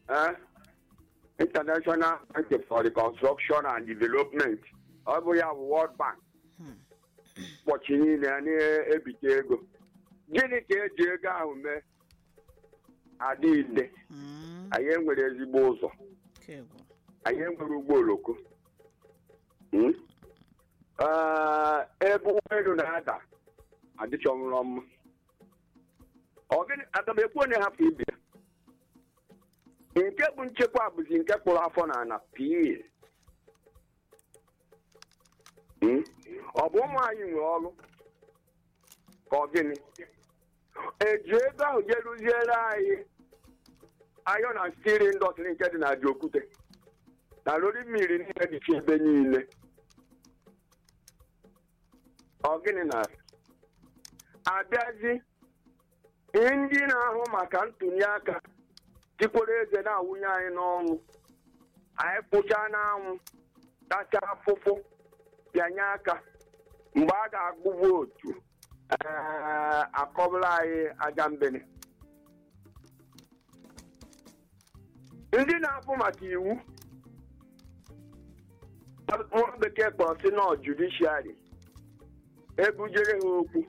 eh? international bank for reconstruction and development ọ bụ ya bụ world bank ụbọchị niile a na-ebite ego gịnị ka eji ego ahụ mee adịghịde Mm, anyị enwere ezigbo ụzọ kegwu. anyị enwere ụgbọ oloko Hmm? Ee, ebe ụgbọelu na-ada adịchọnwụrọ mma Ọ gịnị aga m ekwu onye hapụ ibe ya nke bụ nchekwa bụzi nke kpụrụ afọ na ana pii Hmm? ọ bụ ụmụ anyị nwe ọrụ ka ọ gịnị eji ego ahụ je rụziere anyị ayọ na stiri ndọtịrị nke dị na Ajaokuta na lori mmiri niile dịcha ebe niile ọ gịnị na abịazi ndị na-ahụ maka ntụli aka tikwere eze na-awụnye anyị n'ọnwụ anyị kpụchaa n'anwụ tachaa afụfụ bịanye aka mgbe a ga-agụ vootu ee akọbụla anyị aja mbene ndị na-afụ maka iwu nwa bekee kpọrọ si nọ judishiari ebujere ha okwu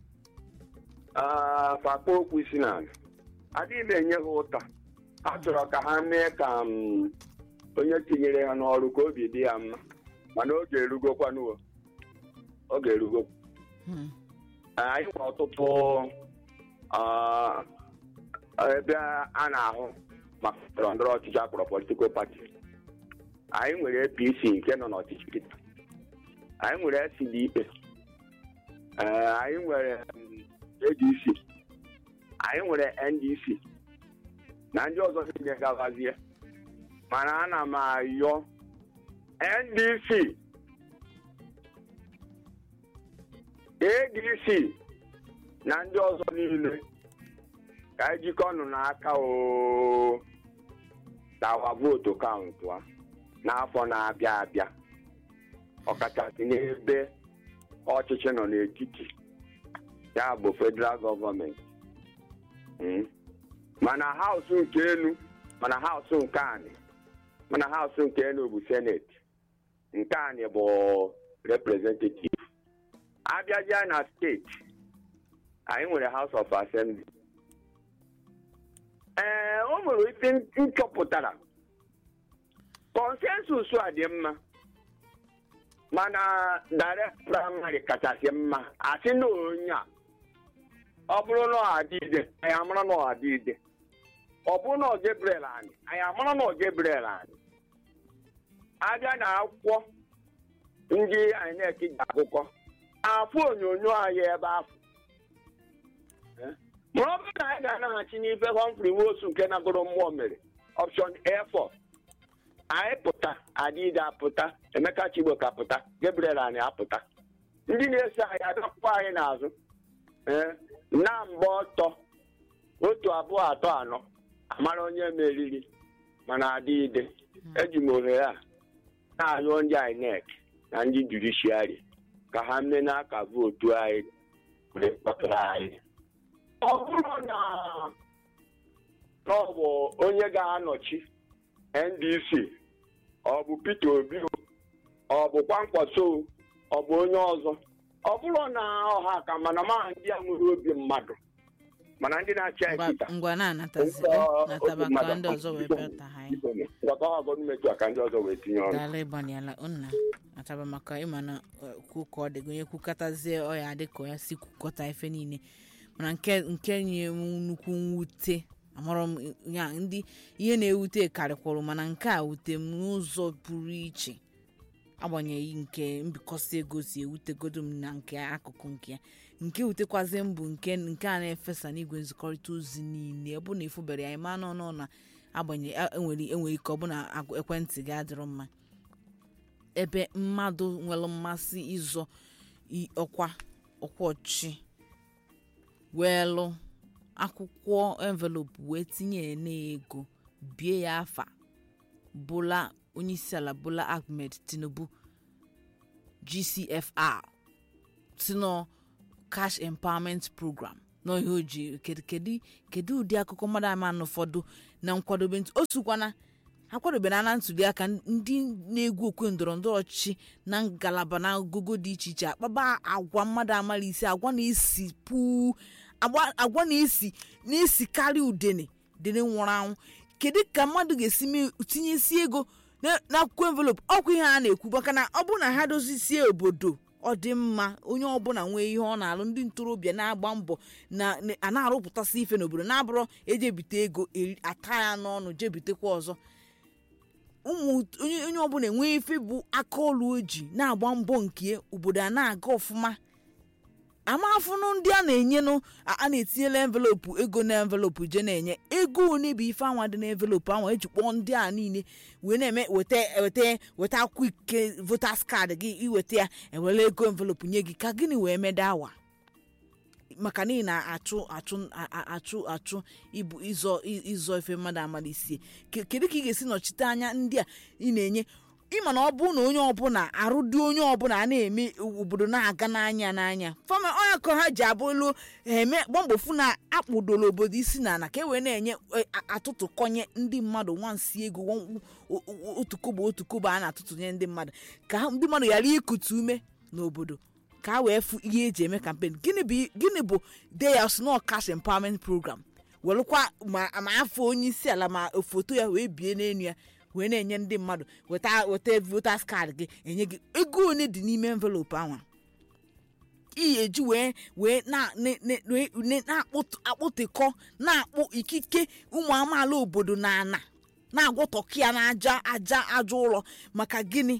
ah, fakpa okwu isi n'ala adịghị m enye ha ụta a chọrọ ka ha mee ka mm, onye tinyere ha n'ọrụ ka obi dị ya mma mana oge erugokwanuo oge erugokwa Hmm. anyị nwere ọtụtụ ah, ebe a na-ahụ maka ndọrọ ndọrọ ọchịchị akpọrọ politikal pati anyị nwere apc nke nọ n'ọchịchị kịta anyị nwere sdp ee, anyị nwere mm, adc anyị nwere ndc na ndị ọzọ niile gabazie mana ana m ayọ ndc adc na ndị ọzọ niile ka anyị jikọ ọnụ n'aka oo tawa vootu kaụntụ a n'afọ na-abịa abịa ọkachasị n'ebe ọchịchị nọ n'etiti ya bụ federal gọọmenti Mm. mana haụsụ nke elu mana haụsụ nke anị mana haụsụ nke elu bụ seneti nke anị bụ representative abịazịa na steeti anyị nwere house of assembly ee o nwere ife m chọpụtara consensus a dị mma mana direct primary kachasị mma asị na onye a ọ bụrụ na ọ adịide anyị amara na ọ adịide ọ bụrụ na ọ Gabriel anyị anyị amara na ọ Gabriel anyị abịa na akwụkwọ ndị INEC ji akụkọ afụ onyonyo anyị ebe afọ ma ọ bụrụ na anyị ga-anaghachi n'ife Humphrey Nwosu nke nagoro mmụọ mere option A4 anyị pụta adịide apụta Emeka Chigbo ka pụta Gabriel anyị apụta ndị na-eso anyị adọkpụkpọ anyị n'azụ ee na mgbe ọtọ otu abụọ atọ anọ amara onye meriri mana adịide eji m ohere a na-arịọ ndị INEC na ndị judishiari ka ha mee n'aka vootu anyị were kpọtara anyị ọ bụrụ na na ọ bụ onye ga-anọchi NDC ọ bụ Peter Obi o, ọ bụ Kwankwaso o, ọ bụ onye ọzọ ọ bụrụ na ọha ka mana ma ndị a nwere obi mmadụ mana ndị na-achị anyị Ngwa- kịta ngwa na-anatazi Ngwa- nataba obi mmadụ ka ndị ọzọ wee biko, bịata ha anyị biko, ngwakọ ha gọọmenti a ka ndị ọzọ wee tinye ọrụ dala ịgbanyela nna ataba maka ịma na eh, kwu ka ọ dịgo onye kwukọtazie ọya dị ka ya si kwukọta ife niile mana nke nke nye m nnukwu mwute amarọ m ya ndị ihe na-ewute karịkwụrụ mana nke a wute m n'ụzọ pụrụ iche agbanyeghị nke mbikọsi ego si ewutegodo m na nke akụkụ nke ya nke wutekwazi m bụ nke nke a na-efesa n'igwe nzikọrịta ozi niile ọ bụ na ịfụbere ya ịma nọ nọ na agbanyeghị enwere enwere ike ọ bụ na agụ- ekwentị gị adịrọ mma ebe mmadụ nwere mmasị ịzọ i- ọkwa ọkwa ọchị wee lụ akwụkwọ envelopu wee tinye n'ego bie ya afa bola onyeisiala bola ahmed tinubu gcfr tinọ cash empowerment program n'ihe o ji kedu kedu kedu ụdị akụkọ mmadụ ama na ụfọdụ na nkwadobe nt- o sokwana ha kwadobere na ntuliaka ndị na-egwu okwe ndọrọ ndọrọ ọchịchị na ngalaba na ogogo dị iche iche akpaba agwa mmadụ amala isi agwa na-esi puu agwa agwa na-esi na-esi karịa udene dene nwụrụ anwụ kedu ka mmadụ ga-esi mee tinyesi ego na- n'akwụkwọ envelopu ọkwa ihe a na-ekwu maka na ọ bụrụ na ha dozisie obodo ọ dị mma onye ọbụla nwee ihe ọ na-alụ ndị ntorobịa na-agba mbọ na na- a na-arụpụtasị ife n'obodo na-abụrọ ejebite ego eri- ata ya n'ọnụ jebitekwa ọzọ ụmụ onye onye ọbụla enwee ife bụ aka ọlụ oji na-agba mbọ nke obodo a na-aga ọfụma amafụnụ ndị a na-enyenụ a a na-etinyela envelopu ego na envelopu je na-enye ego one bụ ife anwa dị na envelopu anwa eji kpọọ ndị a niile wee na-eme weta weta weta akwụkwọ ike votas kaadị gị iweta ya ewere ego envelopu nye gị ka gịnị wee mede awa maka n'ihi na achụ achụ a- a- achụ achụ ịbụ ịzọ ịzọ ife mmadụ amalisie Ke- kedu ka ị ga-esi nọchite anya ndị a ị na-enye ịma na ọ bụ na onye ọbụla arụ dị onye ọbụla a na-eme obodo na-aga n'anya n'anya fama onye ka ha ji abụ elu eme gbamgbofu na akpụdoro obodo isi na ana ka e wee na-enye e, a- atụtụkọnye ndị mmadụ nwansi ego wọn- o- o- otu kobo otu kobo a na-atụtụnye ndị mmadụ ka ha- ndị mmadụ ghara ikute ume n'obodo ka a wee fụ ihe eji eme kampen gịnị bụ gịnị bụ deyas no cash empowerment program welụkwa ma ma afọ onye isi ala ma foto ya wee bie n'elu ya wee na-enye ndị mmadụ weta weta votas kaadị gị enye gị ego one dị n'ime envelopu ahụ iyi eji wee wee na- ne- ne- ne- ne- na-akpụtịkọ na-akpụ ikike ụmụ amaala obodo na ana na-agwọtọkị ya na aja aja aja ụlọ maka gịnị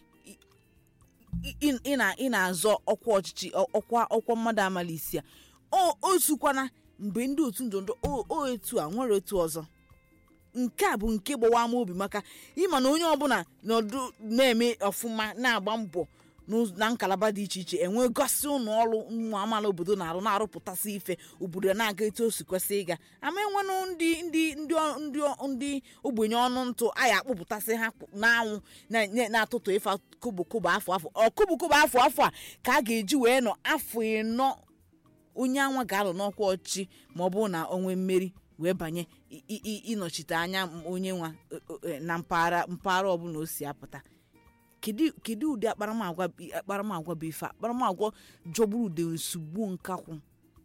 ị- ị ị na- ị na-azọ ọkwa ọchịchị ọ- ọkwa ọkwa mmadụ amala isi a o o sukwana mgbe ndị otu ndọrọndọrọ o o etu a nwere otu ọzọ nke a bụ nke gbawa ama obi maka ịma na onye ọbụla nọdụ na-eme ọfụma na-agba mbọ n'ụz- na nkalaba dị iche iche enwe gosi ụlọ ọrụ ụmụ amaala obodo na-arụ na-arụpụtasị ife obodo na-aga etu o si kwesị ịga ama enwenụ ndị ndị ndị ọ- ndị ọ- ndị ogbenye ọnụ ntụ anyị akpụpụtasị ha kpụ- n'anwụ na- na- na-atụtụ ife kobokobo afọ afọ ọ kobokobo afọ afọ a ka a ga-eji wee nọ afọ ịnọ onye anwa ga-alụ n'ọkwa ọchịchị ma ọ bụrụ na o nwee mmeri wee banye i- i- i- ịnọchite anya m- onye nwa e- e- na mpaghara mpaghara ọbụla o si apụta kedu kedu ụdị akparamagwa bi- akparamagwa bụ ife a? akparamagwa jọgburu ude nsogbu nkakwụ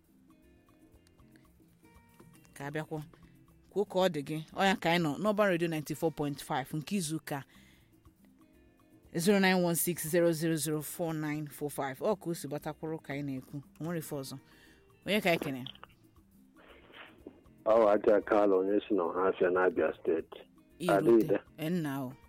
ka abịakwọ kwuo ka ọ dị gị ọya ka anyị nọ n'ọba redio 94.5 nke izu ụka 09160004945 ọ ka o si gbatakwuru ka anyị na-ekwu o nwere ife ọzọ onye ka anyị kene ọ aja kala onye si na ọhafịa n'abịa steeti irute nna o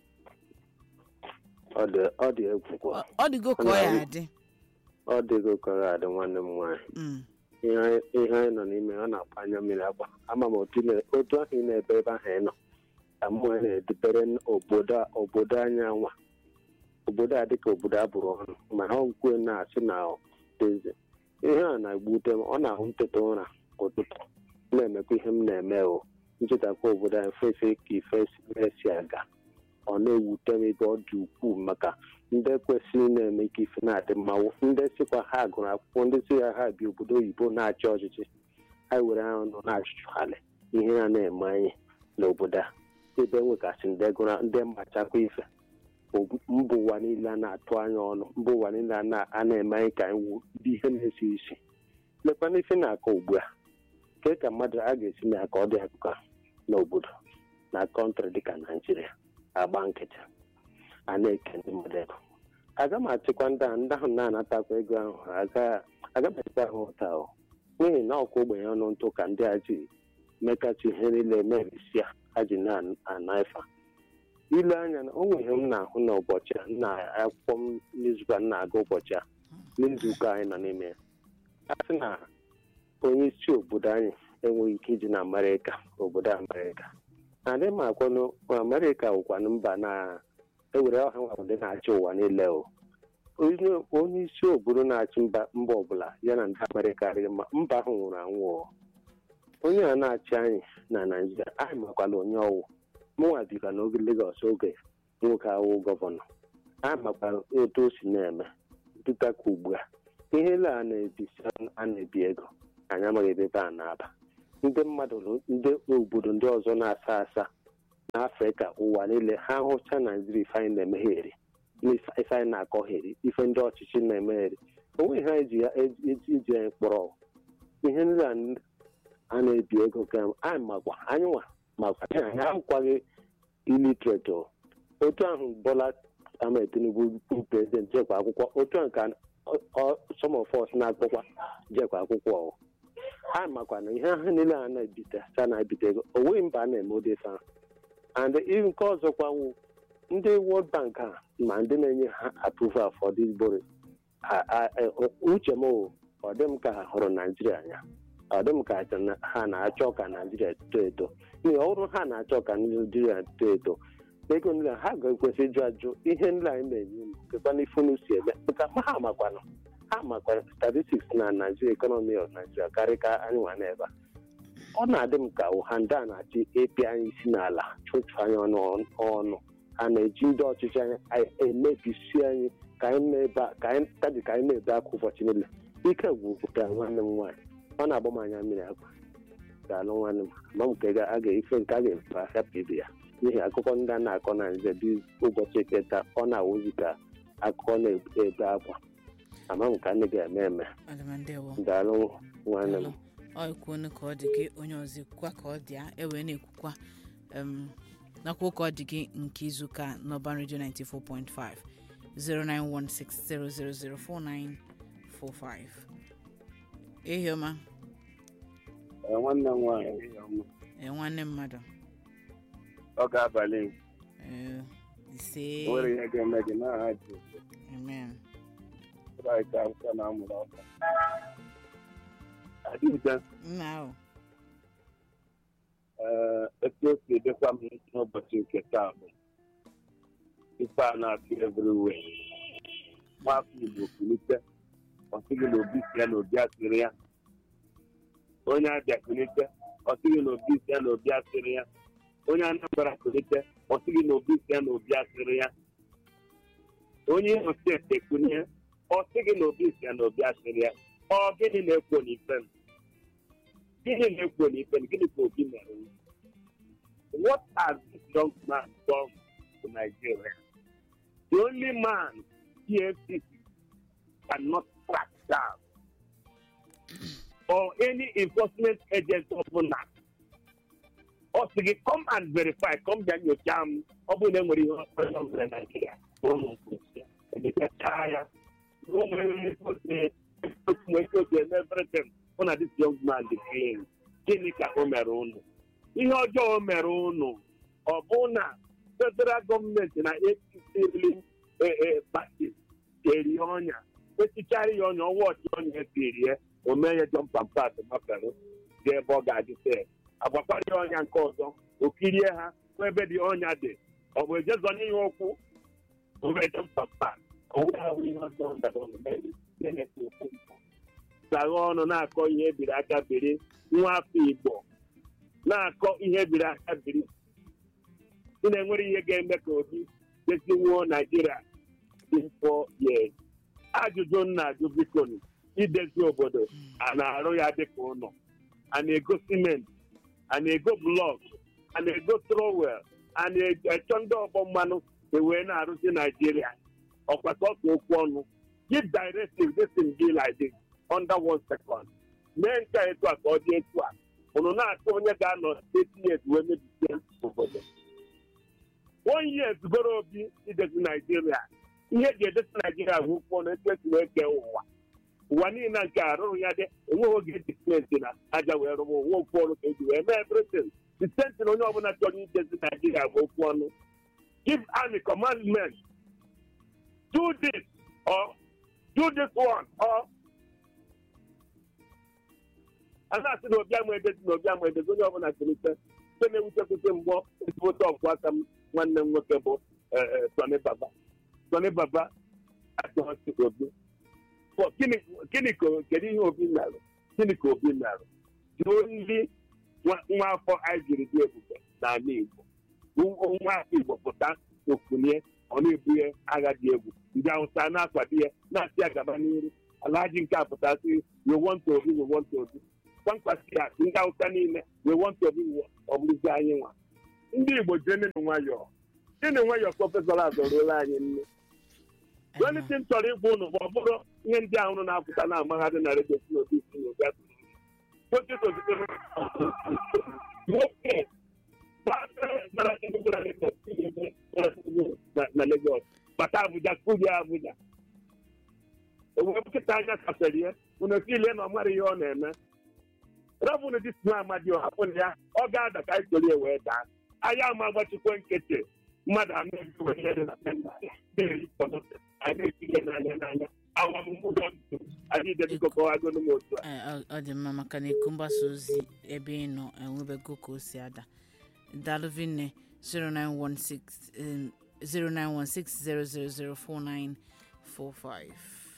ọ dị ọ dị egwu kwa Ọ- ọ dịgo ka ọ ya adị ọ dịgo kọrọ adị nwanne m nwaanyị Mm. ihe anyị- ihe anyị nọ n'ime ọ na-akpa anya mmiri agba ama m otu na- otu ahụ ị na-ebe ebe ahụ ị nọ ka mmụọ na-edubere obodo a- obodo anyị anwa obodo a dịka obodo a bụrụ ọnụ ma ha nkwe na-asị na eze ihe a na-egbute m ọ na-ahụ nteta ụra ụtụtụ na-emekwa ihe m na-eme o nchetakwa obodo anyị fefe ka ife si- si aga ọ na-ewute m ebe ọ dị ukwuu maka ndị kwesịrị na-eme ka ife na-adị mmanwụ ndị sikwa ha gụrụ akwụkwọ ndị si ya ha bi obodo oyibo na-achị ọchịchị ha were ahụ nọ na-achụchụgharị ihe a na-eme anyị n'obodo a ebe nwegasị ndị gụrụ ndị mmachakwa ife Ob- mba ụwa niile a na-atụ anya ọnụ mba ụwa niile a na- a na-eme anyị ka anyị wu ndị ihe na-esi isi lekwana ife na-akọ ugbu a ke ka mmadụ a ga-esi mee ka ọ dị akụkọ n'obodo na kọntrị dịka naijiria agba nkịtị a na-eke ndị mmadụ ego aga m achịkwa ndị ahụ ndị ahụ na-anatakwa ego ahụ aga- aga m achịkwa ha ụta o n'ihi na ọkwa ogbenye ọnụ ntụ ka ndị a ji mekachi ihe niile merisia ha ji na-ana ifa ile anya na o nwere ihe m na-ahụ n'ụbọchị a na akwụkwọ m n'izuụka m na-aga ụbọchị a n'izuụka anyị nọ n'ime ya a sị na onye isi obodo anyị enweghị ike iji na amerịka obodo amerịka adị m akwanụ amerịka wụkwanụ mba na ewere ọha nwa ndị na-achị ụwa niile o onye onye isi obodo na-achị mba mba ọbụla ya na ndị amerịka adịghị mma mba ahụ nwụrụ anwụ o onye a na-achị anyị na naijiria anyị makwala onye ọwụ mụnwa bika n'oge legos oge nwoke awụ gọvanọ anyị makwara otu o si na-eme dịka ka ugbu a ihe ele a na-ebisi a na-ebi ego anyị amaghị ebe ebe a na-aba ndị mmadụ ndị obodo ndị ọzọ na-asa asa n'afrịka ụwa niile ha hụcha naijiria ife anyị na-emegheri ife anyị na-akọgheri ife ndị ọchịchị na-emegheri onweghị ha eji ya iji anyị kpọrọ ihe ndị a na-ebi ego ka anyị makwa anyị nwa makwa anyị ahụkwaghị ilitret otu ahụ bọla ahmed tinubu bụ prezident jekwa akwụkwọ otu ahụ ka some of us na-akpọkwa jekwa akwụkwọ anyị makwa na ihe ahụ niile a na-ebite sa na-ebite ego onweghị mba a na-eme ụdị ife ahụ and nke ọzọkwa nwụ ndị World Bank a ma ndị na-enye ha approval for this borrowing uche m ọ dị m ka ha hụrụ naijiria anya ọ dị m ka ha na-achọ ka naijiria too eto n'ihi ọ bụrụ ha na-achọ ka naijiria too eto ego niile ha ga-ekwesị ịjụ ajụ ihe niile anyị na-enye unu kekwana ife unu si eme nka ha makwanụ ha makwa statistics na naijiria ekọnọmi of naijiria karịa ka anyị nwa n'ebe a ọ na-adị m ka ụha ndị a na-achị epi anyị isi n'ala chụchụ anyị ọnụ ọnụ ha na-eji ndị ọchịchị anyị emebisi anyị ka anyị na-ebe ka anyị na-ebe akwa ụbọchị niile ike gwụpụta nwanne m nwaanyị ọ na-agba m anya mmiri akwa ga-alụ nwanne m ma m ka a ga-efe nke a ga-efe ahịapụ ibe ya n'ihi akụkọ ndị a na-akọ na nze dị ụbọchị eketa ọ na-awụzi ka akụkọ na-ebe akwa ama m ka nne ga-eme eme daalụ nwanne m ọ ekwuonu ka ọ dị gị onye ọzọ ekwukwa ka ọ dị ya ewee na-ekwukwa nakwa ka ọ dị gị nke izuụka n'ọban redio 94.5 09160004945 ehioma nwanne m nwaanyị ee nwanne mmadụ ọ ga-abalị ee ise nwere ihe ga-eme gị n'aha Jizọs amen Kraịst akwụkwọ na amụrụ ọkụ adịghịde nna ahụ ee etu o si edekwa m n'ụbọchị nke taa bụ ife a na-atụ everywhere nwafọ Igbo kulite ọ sịghị na obi si ya na obi asịrị ya onye abịa kulite ọ sịghị na obi si ya na obi asịrị ya onye Anambra kulite ọ sịghị na obi si ya na obi asịrị ya onye Imo steeti ekunye ọ sịghị na obi si ya na obi asịrị ya ọ gịnị na-ekwo n'ife m gịnị na-ekwo n'ife m gịnị ka obi mere m what has this young man done to Nigeria the only man EFCC cannot track down or any enforcement agent ọbụla ọ sị gị come and verify come bịa nyocha m ọ bụrụ na e nwere ihe ọzọ mere na Nigeria ụmụ mkposi emechaa ya everything hụ na this young man dị clean gịnị ka o mere unu ihe ọjọọ o mere unu ọ bụ na federal gọọmenti na APC ruling party eri ọnya echichara ya ọnya ọnwa ọchị ọnya etiri ya o mee ya jọmpa mpat mafere dị ebe ọ ga-adị se agwakwara ya ọnya nke ọzọ o kirie ha hụ ebe dị ọnya dị ọ bụ ejezọ n'ihe okwu o mee jọmpa mpat saghe ọnụ na-akọ ihe ebiri aka biri nwa afọ Igbo na-akọ ihe ebiri aka biri si na enwere ihe ga-eme ka obi deziwuo Naijiria dị mfọ ya ajụjụ nna ajụ biko idezi obodo a na-arụ ya dịka ụlọ a na-ego simenti a na-ego blọk a na-ego trowel a na-echọ ndị ọgbọ mmanụ ewee na-arụzi Naijiria ọkwa sọsọ okwu ọnụ give directive this thing be like this under one second mee nke etu a ka ọ dị etu a ụnụ na-achọ onye ga-anọ eight years wee mebisie obodo one year zugoro obi idezi naijiria ihe ji edesi naijiria bụ ụkwụ ọnụ etu esi wee kee ụwa ụwa niile nke arụrụ ya dị enweghị oge eji simenti na aja wee rụwa ụwa okwu ọnụ ka eji wee mee everything the same thing onye ọbụla chọrọ idezi naijiria bụ okwu ọnụ give army commandment do this or do this one or a na-asị na obi ama edezi na obi ama edezi onye ọbụla kelite nke na-ewutekwute mgbọ ezigbote ọgwụ aka m nwanne m nwoke bụ Sọni Baba Sọni Baba achọghị obi gịnị ka kedu ihe obi merụ gịnị ka obi merụ ndị nwa afọ anyị jiri dị ebube n'ala Igbo nwa afọ Igbo pụta okunye ọ na-ebunye agha dị egwu ndị Awụsa na-akwado ya na-asị ya gaba n'iru alaji nke a pụtasị you want to obi you want to obi kwankwasị ya ndị awụsa niile wee wọntụ ọbụwo ọ bụrụzi anyị nwa ndị igbo jee nene nwayọọ gịnị nwayọọ prọfesọ azọruola anyị nne welite m chọrọ ịgwa ụnụ ma ọ bụrụ ihe ndị ahụ unu na-apụta na amagharị na redio si n'obi si n'obi atụ nwoke sozitere nwoke gbara Enugu na Lagos, na Lagos bata Abuja kulie Abuja owee nkịta anya kafere ya unu niile na ọ mara ihe ọ na-eme rabụnụ dị sinu amadi hapụrụ ya ọ ga-ada ka anyị soro ya wee daa anyị ama agbachikwa nkịtị mmadụ anọ ezi wee ihe dị na penda na-eri pọtọtọ anyị na-etinye n'anya n'anya awamụmụdọ ndụ anyị debiko kọwagonu m otu a Ee, ọ- ọ dị mma maka na ịkụ mgbasa ozi ebe ị nọ enwebego ka o si ada dalụvinne 0916 em, 0916000495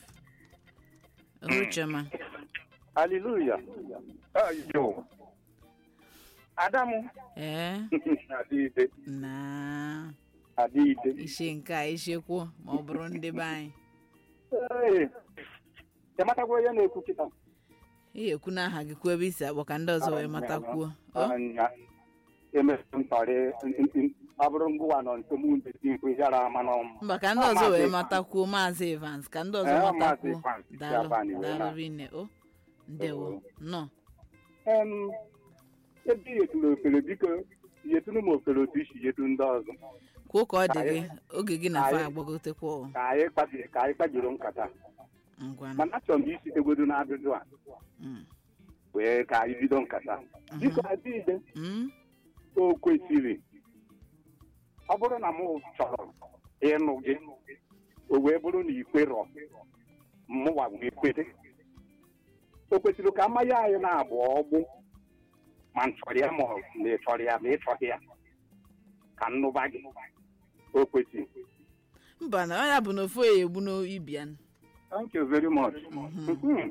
ohuchema Hallelujah. Ayo. Adamu. ee Adịde. na Adịde. ishe nke a ishekwuo ma ọ bụrụ ndị be anyị Ee. Ịmatakwa onye na-ekwu kịta. ị ekwu n'aha gị kwuo ebe isi akpọ ka ndị ọzọ wee matakwuo o Anya. Emesu ntọrị ọ bụrụ ngụwa nọ nso mụ ndị ikwu yara ama n'ọmụ. mba ka ndị ọzọ wee matakwuo maazị evans ka ndị ọzọ Ee, Maazị matakwuo Evans, daalụ Japan, iwe na. daalụ rinne o ndewo nọ Em, ebe yeturu ofere biko yeturu m ofere otu isi yetu ndị ọzọ kwuo ka ọ dị Ka gị anyị- oge gị na ka fa anyị- agbagotekwa o. ka anyị kpabi- ka anyị kpajuru nkata ngwanụ mana achọrọ m isitegodo n'ajụjụ a Mm. wee ka anyị bido nkata biko adịide Mm? o kwesịrị ọ bụrụ na m chọrọ ịnụ gị o wee bụrụ na ikwerọ mụwa wee kwete o kwesịrị ka mmanya anyị na-abụ ọgbụ ma m chọrọ ya ma ọ- ma ị chọrọ ya ma ị chọghị ya ka nnụba gị o kwesịrị mba na ya bụ na ofu ya egbu n'ibia thank you very much Mhm.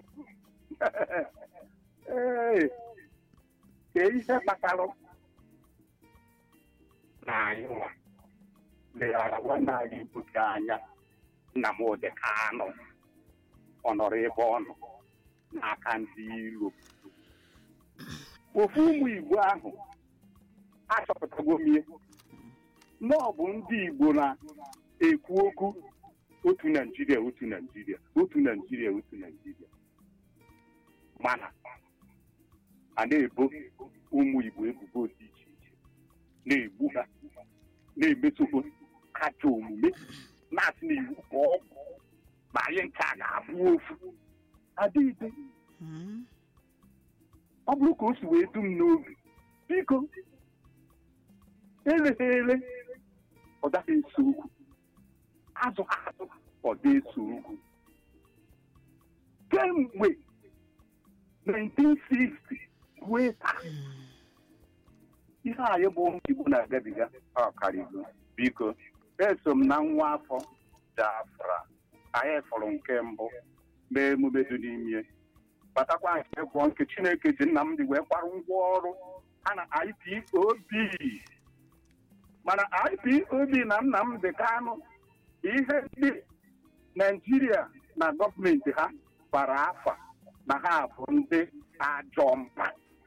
Ee, ka ihe kpatara na anyị nwa leghara nwanne anyị nwoke anya Nnamdị Kanụ ọ nọrọ ebe ọ nọ n'aka ndị iro ofu ụmụ Igbo ahụ achọpụtago m ihe na ọ bụ ndị Igbo na-ekwu okwu otu Naijiria otu Naijiria otu Naijiria otu Naijiria mana a na-ebo ụmụ Igbo ebubo dị iche iche na-egbu ha na-emetụkwa ajọ omume na-asị na iwu ka ọ bụ ma anyị ncha ga-abụ ofu adịghịde Mm? ọ bụrụ ka o si wee dum n'obi biko eleghele ọ daghị eso okwu azụ azụ ọ dị eso okwu kemgbe 1960 ruo taa ihe anyị bụ ụmụ Igbo na-agabiga ọkarigo biko eso m na nwa afọ Biafra anyị fọrọ nke mbụ mee emume dị n'ime batakwa nke gwọ nke Chineke ji Nnamdị wee kwarụ ngwa ọrụ a na IPOB mana IPOB na Nnamdị Kanụ ihe ndị Naijiria na gọọmenti ha gbara afa na ha bụ ndị ajọ mpa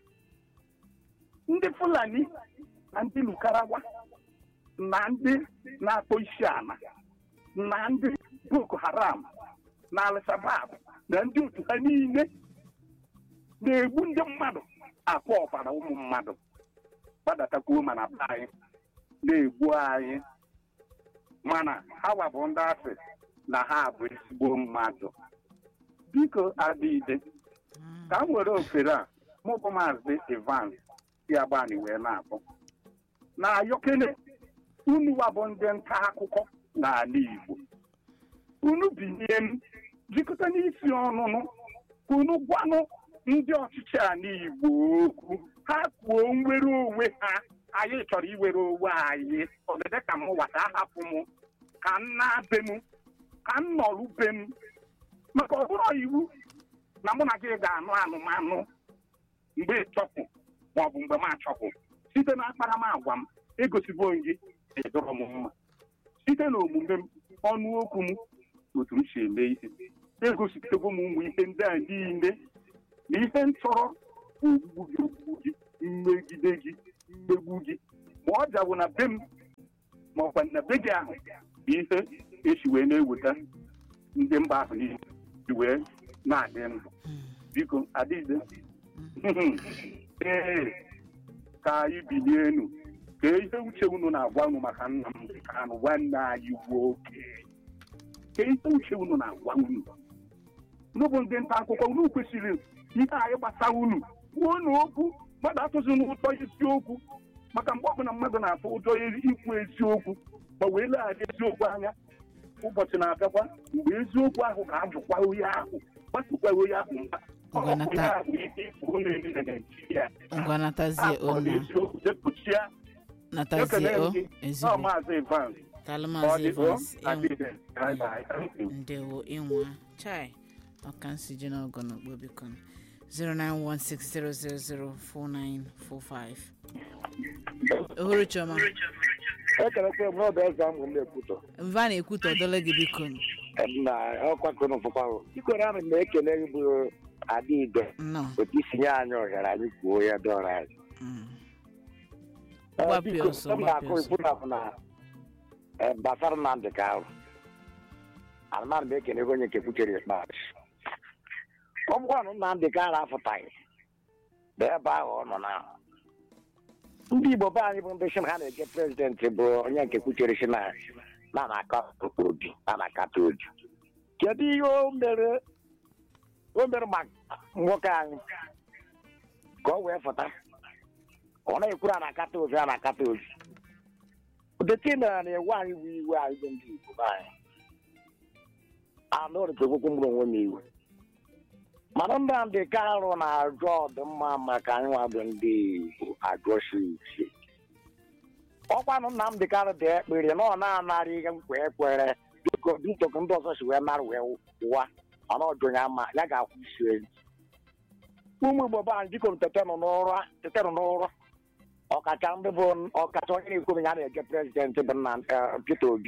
ndị Fulani na ndị Lukarawa na ndị na-akpọ isi ala na ndị Boko Haram na Al-Shabaab na ndị otu ha niile na-egbu ndị mmadụ akwa ọbara ụmụ mmadụ gbadatakwuo mana be anyị na-egbu anyị mana ha wabụ ndị asị na ha bụ ezigbo mmadụ biko adịide Mm. ka m were ofere a mụbụ maazị Evans si agbani wee na-abụ na ayọkele unu wabụ ndị nta akụkọ n'ala Igbo unu binye m jikọta n'isi ọnụnụ ka unu gwanụ ndị ọchịchị ala Igbo okwu ha kwuo nwere onwe ha anyị chọrọ iwere onwe anyị ọdịdị ka m wata ahapụ m ka m na-be m ka m nọrụ be m maka ọ bụrụ iwu na mụ na gị ga-anụ anụmanụ mgbe ịchọpụ maọbụ mgbe m achọpụ site na akparamagwa m egosibo m gị ịdọrọ m mma site na omume m ọnụ okwu m otu m si eme ihe egosipụtago m ụmụ ihe ndị a niile na ihe m chọrọ ogbu gị ogbu gị mmegide gị mmegbu gị ma ọ bịabụ na be m ma ọkwa na be gị ahụ bụ ihe esi wee na-eweta ndị mba ahụ niile ji wee na-adị ndụ biko adịghị ee ka anyị bilie enu ka ihe uche unu na-agwa unu maka Nnamdị Kanụ nwanne anyị nwoke ka ihe uche unu na-agwa unu unu bụ ndị nta akụkọ unu kwesịrị ihe anyị gbasara unu kwuo unu okwu mmadụ atụzi n'ụtọ isiokwu maka mgbe ọbụla mmadụ na-atụ ụjọ ikwu eziokwu ma wee legharị eziokwu anya ụbọchị na-abịakwa mgbe eziokwu ahụ ga-ajụkwa onye ahụ gbasokwa onye ahụ mba Ọ bụ Ngwanata- ya bụ ihe ịfụ na-eme na Naịjirịa. ngwa natazie Ah, ọ dị ona eziokwu, depụchia. natazie Ekele o m gị. Ọ ezigbo Maazị Evans. talụ Ọ maazị dị o? Evans ịnwụ Adịghị. Bye bye. Thank you. ndewo ịnwa chai ọka nsiji n'ọgọ n'ogbo biko 09160004945 ohuru chioma ekelekwe m n'ọdụ eze amụ m ekwutọ mva na-ekwutọ dole gị biko na ọkwa kụnụ fụkwarụ ikwere amị m na-ekele gị bụ adịide nnọọ otu isi nye anyị ohere anyị kwuo ya dọrọ anyị Mm. Eh, Gbapịa biko, ọsọ, m gbapịa na-akụ ọsọ. ikwu na bụ na eh, gbasara Nnamdị Kanụ anụmanụ m ekele gị onye nke kwuchere ikpeazụ ọ bụkwanụ Nnamdị Kanụ afụtaghị bụ ebe ahụ ọ nọ na ndị Igbo be anyị bụ ndị shi na ha na-eje prezidentị bụ onye nke kwuchere shi na na na-akata obi na na-akata obi kedu ihe o mere o mere maka nwoke anyị ka ọ wee fụta ọ na-ekwuru a na-akata obi a na-akata obi ụdịtị mere na-ewe anyị bụ iwe anyị bụ ndị Igbo be anyị anụ orite okwu mụrụ onwe m iwe mana Nnamdị Kanụ na-ajụ ọdịmma maka anyị nwa bụ ndị Igbo ajụsi uche ọkwanụ Nnamdị Kanụ dị ekpere na ọ na-anara ihe nkwa ekwere biko biko ka ndị ọzọ si wee nara wee wụwa mana ọjụ ya ma ya ga-akwụ isi elu ụmụ Igbo be anyị biko tetenụ n'ụra tetenụ n'ụra ọkacha ndị bụ ọkacha onye na-ekwu ya na-eje prezidentị bụ nna eh, Peter Obi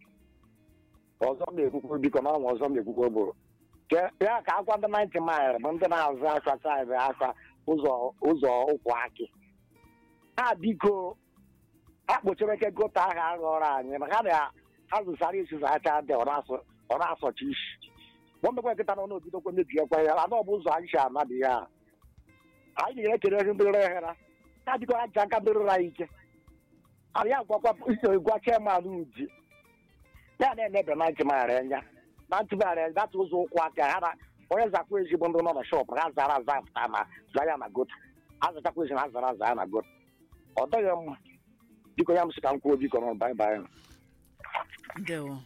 ọzọ m na-ekwukwo biko na ọnwa ọzọ m na-ekwukwo bụ ke- ya ka akwa ndị 90 mile bụ ndị na-azụ akwa saịdị akwa ụzọ ụzọ ụkwụ akị ha biko ha kpochara ike gota ahụ aghọrọ anyị na ha na ha zụsara isi zacha dị ọ na-asọ ọ na-asọchi isi gbọmekwa nkịta nọ n'obidokwa mebiekwa ya ana ọ bụ ụzọ anyị si anadị ya anyị ga-ekele ezi ndị rere ha ha biko ha ji aka merụrụ anyị ike anyị agwakwa iso gwa chairman uji ya na-emebe na ntịmara anya na ntịmara anya data ụzọ ụkwụ aka ha na onye zakwa ezigbo ndị nọ na shọp ha zara aza pụta na za ya na goto ha zachakwa ezi na ha zara aza ya na goto ọ dịghị mma biko ya m sị ka m kwuo biko nọ bai bai ndewo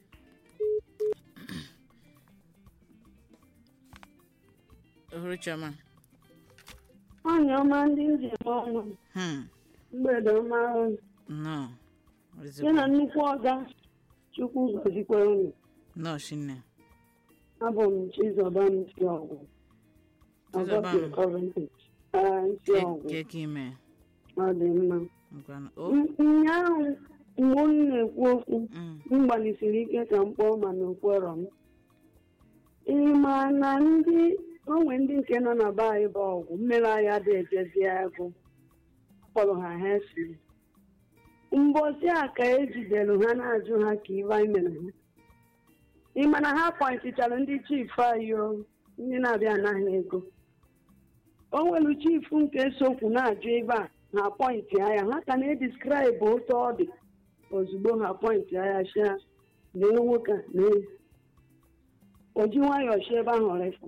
ohuru chioma Nwanyị ọma ndị njem ọnụ hmm mgbede ọma unu. nnọọ ya na nnukwu ọga chukwu gọzikwa unu nnọọ shinne abụ m chizọba ntị ọgwụ Chizọba m. ọgọpịa kọventrị ee ntị ọgwụ ke ka ime ọ dị mma ngwanụ o M- ụnyaahụ mgbe unu na-ekwu okwu Mm. m gbalịsiri ike ka m kpọọ mana okwerọ m ị ma na ndị onwe ndị nke nọ na be anyị bụ ọgwụ mmere anyị adịghị ejezi agụ akpọrọ ha hesiri mbosi a ka ejidere ha na-ajụ ha ka ibe anyị mere ha ị ma na ha kwanyetichara ndị chifu anyị o ndị na-abịa anaghị ego o nwere chifu nke sokwu na-ajụ ebe a ha pọintị anya ha ka na-edeskraịbụ otu ọ dị ozugbo ha pọintị anya sha lee nwoke a lee o ji nwayọọ shi ebe ahụ refu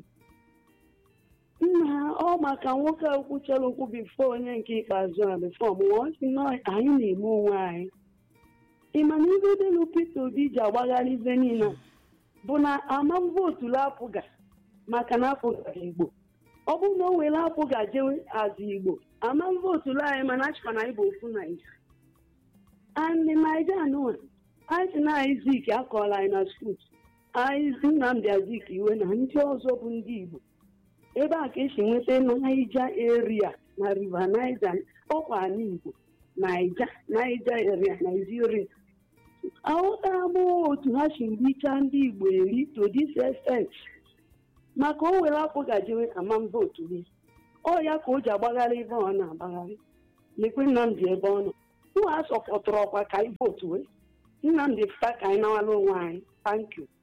nna ọ maka nwoke a kwuchara okwu bifo onye nke ikpeazụ a bifo ọmụwa ọ sị na anyị na-eme onwe anyị ị ma na ibe delu Peter Obi ji agbagharị ibe niile a bụ na ama vootu apụga maka na apụga Igbo ọ bụrụ na o were apụga jewe azụ Igbo ama vootu anyị mana achịkwa na anyị bụ ofu Naija and naija anụwa anyị si na anyị zik akọọla anyị na skuul anyị Nnamdi Azik iwe na ndị ọzọ bụ ndị Igbo ebe a ka esi nweta naija eria na river naija ọkwa ala Igbo naija naija eria naijiria aghọtara m otu ha si richa ndị Igbo eri to this extent maka o were apụ gajewe amam vootu gị ọ ya ka o ji agbagharị ebe ọ na-agbagharị lekwe nnamdị ebe ọ nọ nwa a sọpọtụrụ ọkwa ka anyị votu wee nnamdị pụta ka anyị nawala onwe anyị thank you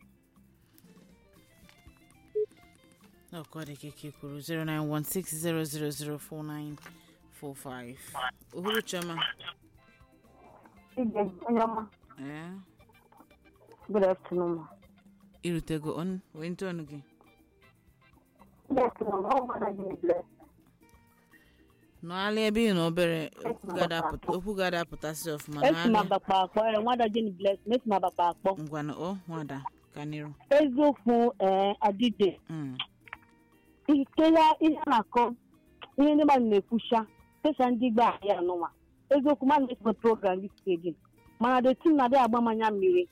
ọkọ dị ka ike kwuru 09160004945 ohuru chioma Ije, onye ọma, ee good afternoon. ma. irutego on wee ntụ ọnụ gị Good afternoon, ọ gbada gị bless. nọghalị ebe ị nọ obere okwu ga-ada apụta- okwu ga-ada apụtasị ọfụma Esi m nọghalị agbakpa akpọ, eh, nwada Jenny bless, m esi m agbakpa akpọ. ngwanụ o nwada ka n'iru Eziokwu eh, adịde, Mm, ike ya ihe a na-akọ, ihe ndị mmadụ na-ekwucha, spesha ndị gba ahịa anụnwa. Eziokwu mmadụ na-esome program dị stedi. Mana the team na-adị agba mmanya mmiri.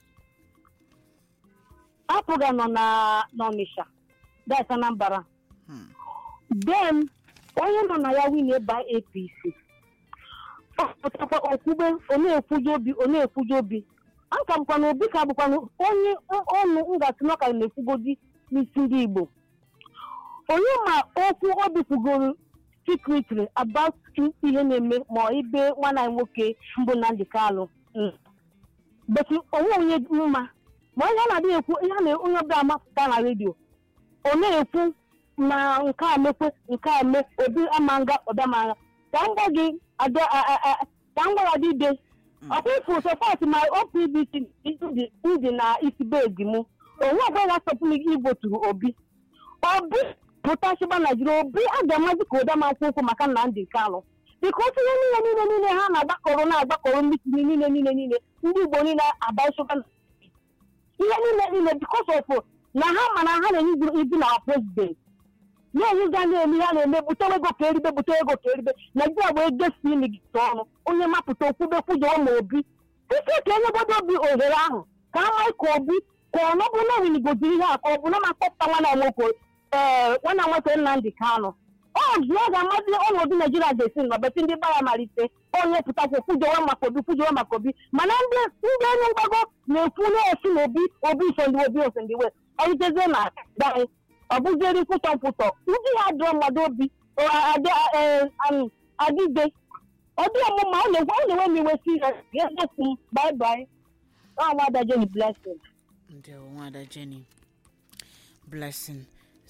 A program nọ na n'Ọnịsha, that's Anambra. hmm. then onye nọ na ya win by apc ọ pụtakwa okwube ọ na-ekwuje obi ọ na-ekwuje obi aka bụkwa na obi ka bụkwa na onye ọnụ ngasị na ọ ka na-ekwugodi n'isi ndị igbo onye ma okwu obi kwugoro secretly about ihe na-eme ma ibe nwanne anyị nwoke mbụ Nnamdi Kalụ betu onwe onye mma ma onye a na-adịghị ekwu ihe a na onye ọbụla amapụta na redio ọ na-ekwu na nke a mekwe nke a me obi ama nga ọdamara ka m gwa gị ada- a- a- a- ka m gwara gị de ọkwa ifu sọpọt ma opdc ndị na isi bezi mụ onwe ọbụla sọpụ m iboturu obi obi pụta chịba naijiria obi a ga-amazi ka ụdama nkwụ ụkwụ maka Nnamdi Kalụ bikọs ihe niile niile niile ha na-agbakọrọ na-agbakọrọ mitin niile niile niile ndị igbo niile abaịsụka ihe niile niile bikọs of na ha mana ha na-enye ibu na prezident na-enyiga na-eme ihe a na-eme bute ego ka eribe bute ego ka eribe naijiria bụ ego si imi gị ọnụ onye mapụta okwube kwujọọ ma obi ike ka enyebodo obi ohere ahụ ka ama ka obi ka ọ nọbụ na winigoziri ihe a ka ọ bụ na makpọpụta nwana nwoke ee nwana nwoke Nnamdi Kalụ ọ ji ọ ga-amasị ọnọdụ naijiria ga-esi nọbeti ndị gbara malite onye pụtakwa kwujọwa maka obi kwujọwa maka obi mana ndị ndị enu mgbago na-ekwu na-esi na obi obi isondi obi osendiwe ọritezie na anyị ọ bụzieri nkwụtọ nkwụtọ ndị ya dụọ mmadụ obi ọ adị- eh, um, adịde ọ dị ọmụma ọ na-enwe ọ na-enwe m iwe si ya ga-egosi m bye bye ọ nwada Jenny blessing ndewo nwada jenny blessing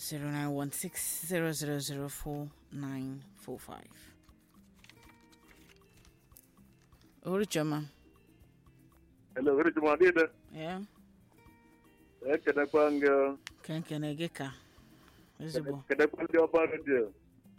09160004945 ohuru chioma Hello, very good morning. ee Ekenekwa gị ka nkene gị ka ezigbo kenekwa ndị ọba redio.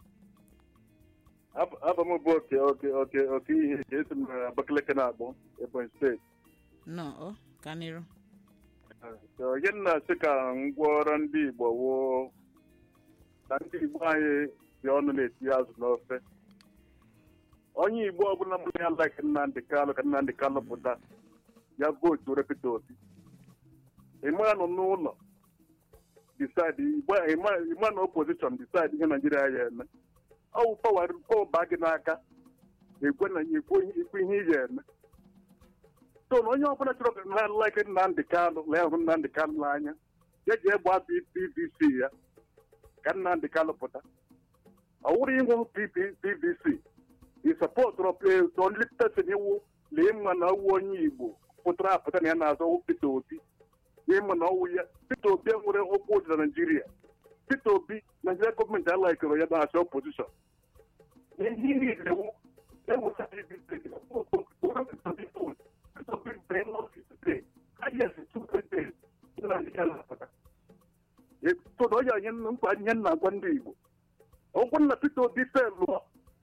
Abụ m bụ oke oke oke oke ihe ka esi m na Abakaliki na-akpọ Ebonyi steeti. nọ o ka n'iru So, Onye m na-asị ka ngwaọrụ ndị Igbo woo na ndị Igbo anyị dị ọnụ na-etinye azụ n'ofe. Onye Igbo ọbụla mụ ya like Nnamdi Kalụ ka Nnamdi Kalụ pụta ya vootu repita obi. ịma nọ n'ụlọ decide ịgba- ịma ịma na opposition decide ihe naijiria ya eme ọwụ pawa baa gị n'aka ekwe na ekwe ikwu ihe ị ga-eme so na onye ọbụla chọrọ ka ha like Nnamdi Kalụ lee hụ Nnamdi Kalụ n'anya ya ji egbe abụ PVC ya ka Nnamdi Kalụ pụta ọ wụrụ ịnwụ PVC ị sọpọtụrụ only person iwu lee mma na ọwụ onye Igbo pụtara apụta na ya na-azọ Peter Obi n'ịma na ọwụ ya Peter Obi nwere okwu ụdị na Naịjirịa Peter Obi Naịjirịa gọọmenti alaikere ya na-achọ opozishọn tụrụ onye anyị nkwa ihe nna agwa ndị Igbo ọgwụ nna Peter Obi felụ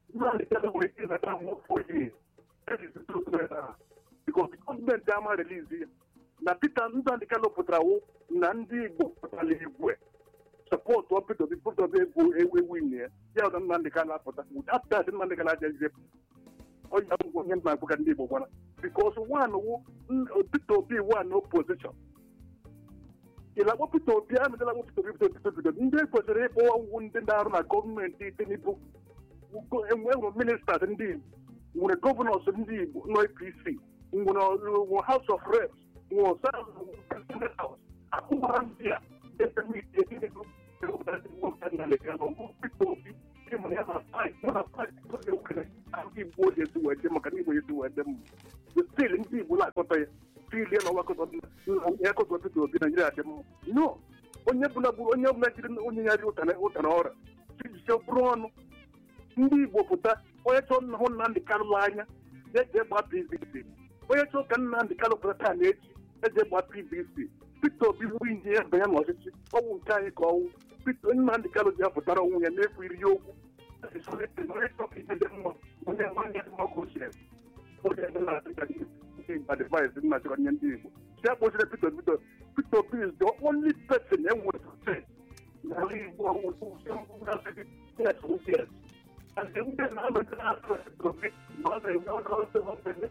because gọọmenti ama relizi ya na Peter Nnamdi Kalụ pụtara wụ na ndị Igbo pụtara igwe sọpọtụ Peter Obi Peter Obi egwu ewu ewu nye ya ya na Nnamdi Kalụ apụta apụta dị Nnamdi Kalụ ajaghịzi onye ngwa onye nna agwa ka ndị Igbo gwara because one wụ Peter Obi one opposition ịlakpọ Peter Obi a medela kpọ Peter Obi Peter Obi Peter Obi ndị kwesịrị ịkpọwa wu ndị na-arụ na gọọmenti Tinubu enwere ministers ndị Igbo nwere gọvanọs ndị Igbo nọ APC nwere House of Reps nwere Senate House akụwara ndị a ịmụ ya na paịp mụ na paịp oge okere ahụ igbo oji esi wee dị maka na igbo esi wee dị mma stil ndị igbo na-akọta ya stil ya na ọgbakọta ya kọta Peter Obi Naijiria dị mma no onye bụla bụrụ onye ọbụla jiri onye ya dị ụtara ụtara ọrịa chijisie bụrụ ọnụ ndị igbo pụta onye chọọ nna hụ Nnamdị Kanụ anya ya jee gbaa PVC onye chọọ ka Nnamdị Kanụ pụta taa na echi eje gbaa PVC Peter Obi bụ inye ya banye n'ọchịchị ọnwụ nke anyị ka ọnwụ Peter Nnamdị Kanụ ji apụtara onwe ya n'efu iri ya okwu onye nwanne dị ọkụ ochie onye na-adịga ndị advice nnachọrọ nye ndị Igbo si akpọchire Peter Obi Peter Obi is the only person enwere n'ala Igbo and the women are not going to be not a well also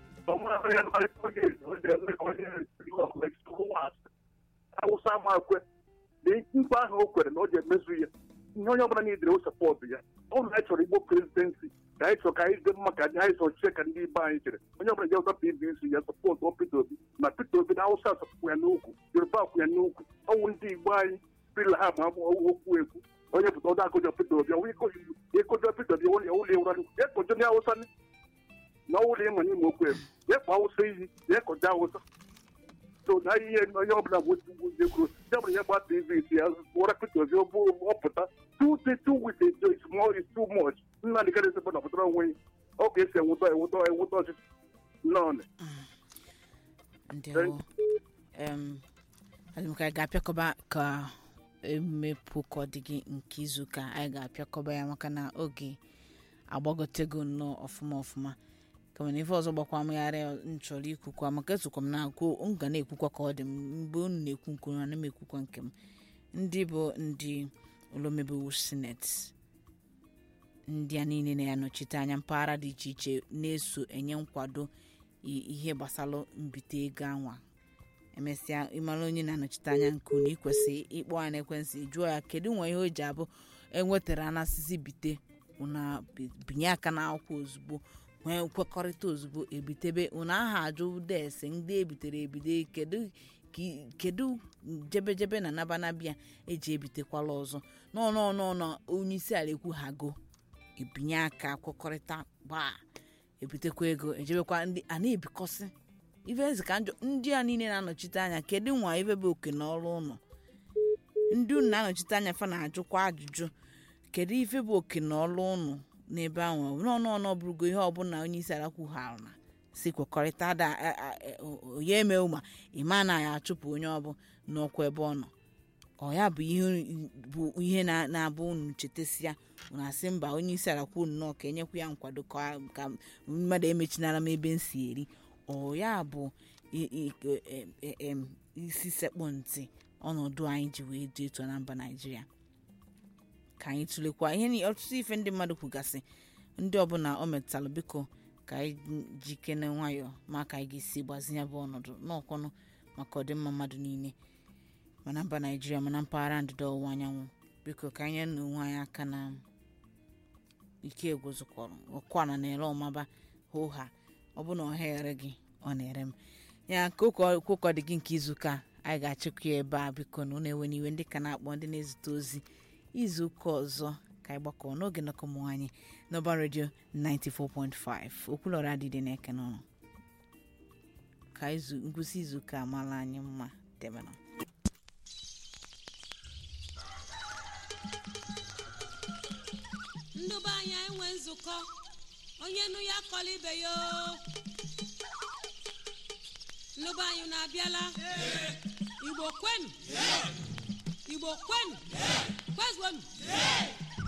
awụsa ama akwe na mkpe ahụ o kwere na ọ ga-emezu ya ihe onye ọbụla niile o sọpọtụ ya ọ na anyị chọrọ igbo prezidensi ka anyị chọrọ ka anyị dị mma ka anyị chọrọ chie ka ndị ibe anyị chere onye ọbụla jewụta pdc ya sọpọtụ ọ Peter Obi na Peter Obi na awụsa sọpụ ya n'ukwu yoruba kwụ ya n'ukwu ọnwụ ndị igbo anyị pila ha ma okwu ekwu onye pụta ọdọ akụjọ Peter Obi ọnwụ ịkụjọ Peter Obi ụlọ ụlọ ewura ya kọjọ ndị awụsa na ụlọ ịma n'ime okwu ekwu ya kpọ awụsa iyi ya kọjọ awụsa so na ihe onye ọbụla bụ ndị kwuru ya bụrụ ya gbaa tvc ya wara Peter Obi ọpụta two day two weeks ago is more is too much nna dị karịsị bụ na pụtara onwe ya ọ ga-esi enwụta enwụta enwụta ọchịchị nọọnị ndewo em adị m ka anyị ga-apịakọba ka emepụ ka ọ dị gị nke izu ka anyị ga-apịakọba ya maka na oge agbagotego nnọọ ọfụma ọfụma kama na ife ọzọ gbakwa megharị nchọrọ ikwukwa maka esokwa m na-agụ m ga na-ekwukwa ka ọ dị m mgbe unu na-ekwu nke unu ana m ekwukwa nke m ndị bụ ndị olomebewu sineti ndị a niile na-anọchite anya mpaghara dị iche iche na-eso enye nkwado ihe gbasara mbite ego anwa emesịa ịmara onye na-anọchite anya nke unu ikwesị ịkpọ ya n'ekwensị jụọ ya kedu nwa ihe o ji abụ enwetara anasịsị bite una binye aka n'akwụkwọ ozugbo nwee nkwekọrịta ozugbo ebitebe unu aha ajụ desi ndị ebitere ebido kedu kedu jebejebe na nabanabịa eji ebitekwala ọzọ n'ọnụọnụọnụ onye isi ala ekwu hago ebinye aka kwekọrịta gbaa ebitekwa ego ejebekwa ndị a na-ebikọsị ife ezi ka njọ ndị a niile na-anọchite anya kedu nwa ife bụ oke na ọrụ ụlọ ndị unu na-anọchite anya fa na-ajụkwa ajụjụ kedu ife bụ oke na ọrụ ụnụ n'ebe ahụ n'ọnụọnụ bụrụgo ihe ọbụla onye isi ala kwughara na si kwekọrịta da onye eme ụma ịma na ya achụpụ onye ọbụ n'ọkwa ebe ọ nọ ọ ya bụ ihe bụ ihe na-abụ unu chetasịa unu asị mba onye isi ala kwuo nnọọ ka enyekwu ya nkwado ka mmadụ emechinara m ebe m si eri ọ ya bụ isi sekpụ ntị ọnọdụ anyị ji wee dị etu na mba naijiria ka anyị tụlekwa ihe ọtụtụ ife ndị mmadụ kwugasị ndị ọbụla o metụtara biko ka anyị jikene nwayọọ ma ka anyị ga-esi gbazinye bụ ọnọdụ n'ọkwanụ maka ọdịmma mmadụ niile mana mba naijiria mana mpaghara ndịda ọwụwa anyanwụ biko ka anyị na onwe anyị aka na ike egwuzukọrọ ọkwana na-ere ọmaba hụha ọ bụ na ọ ghere gị ọ na-ere m ya ka ụkọ dị gị nke izuụka anyị ga-achịkwa ya ebe a biko na ụnụ ewe n'iwe ndị ka na-akpọ ndị na-ezute ozi izu ụka ọzọ ka anyị gbakọ n'oge nnọkọ ụmụ anyị n'ọba redio 94.5 okwulọrọ adịdị na-eke n'ụlọ ka ngwụsị izu ụka amala anyị mma debena ndụba anyị enwe nzukọ onye nụ ya kọla ibe ya ndụba anyị na-abịala igbo kwenu igbo kwenu kwezuonu